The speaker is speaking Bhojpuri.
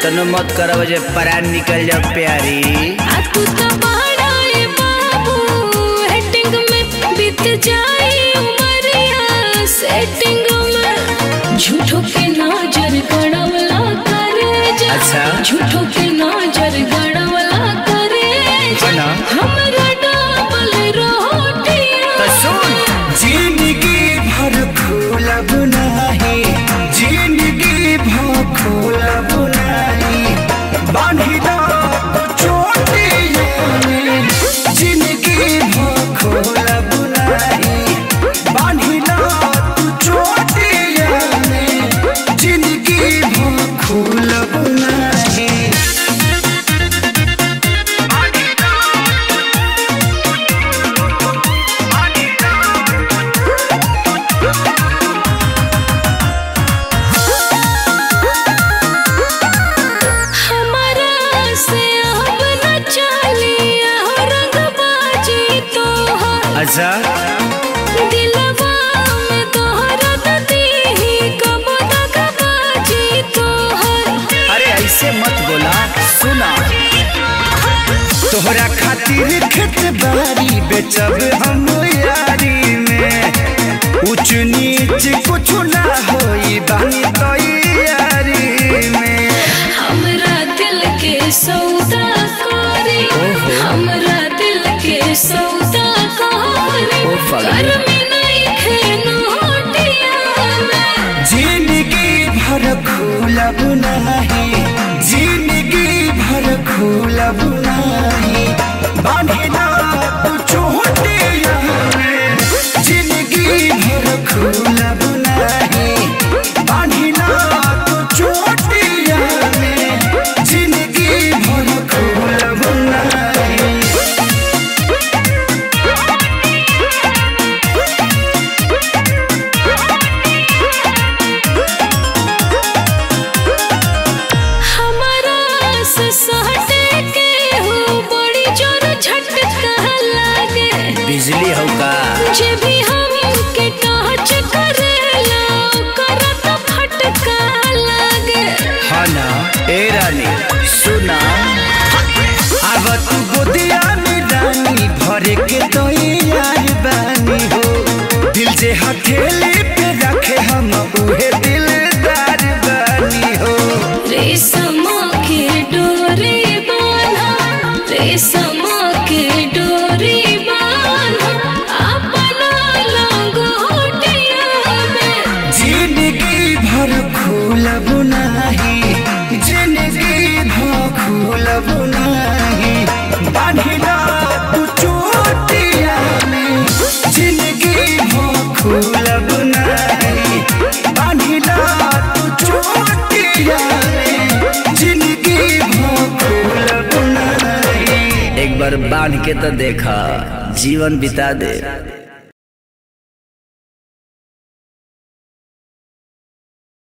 इतनो मत करब जे परान निकल जाओ प्यारी आ तू तो बड़ा ए बाबू हेटिंग में बीत जाए उमरिया सेटिंग में झूठो के नजर गड़वला करे जा अच्छा। झूठो के नजर गड़वला करे जा है ना? हमरा डबल रोटियां तो सुन जिंदगी भर खोलब नाही जिंदगी भर खोलब नाही बांधी दो चोटियों में जिंदगी भर खोलब नाही बांधी दो चोटियों में जिंदगी भर खोलब नाही हमारा से अब न चलिया रंगबाजी तोहर अच्छा दिलवा में तोहरा दीही कब तक बाजी तोहर अरे ऐसे मत बोला सुना तोहरा खातिर खेत बारी बेचब हम यारी में ऊंच नीच कुछ ना होई बानी तैयारी में हमरा दिल के सौदा करे हमरा दिल के सौदा करे ओ फगली। घर में नहीं खेनो में जिंदगी भर खोलब नाही जिंदगी भर खोलब नाही बांधी ना तू चोटिया में जिंदगी भर खोलब नाही बांधी ना तू चोटिया में जिंदगी भर खोलब नाही हमारा से सहटे के हो बड़ी जोर झटका लागे बिजली हो का जे भी हम के टच करेला ओकरा तो फटका लागे हाँ ना ए रानी सुना अब तू गोदिया में रानी भरे के तो यार बानी हो दिल से हथेली पे रखे हम उहे दिलदार बानी हो रेशम के डोरी बांधा रेशम के डोरी बांधा अपना लंगोटिया में जिंदगी भर खोलब नाही जिंदगी भर खोलब नाही बांधिला तू चोटिया में जिंदगी भर खोलब नाही बांधिला तू चोटिया में जिंदगी भर खोलब नाही एक बार बांध के तो देखा जीवन बिता दे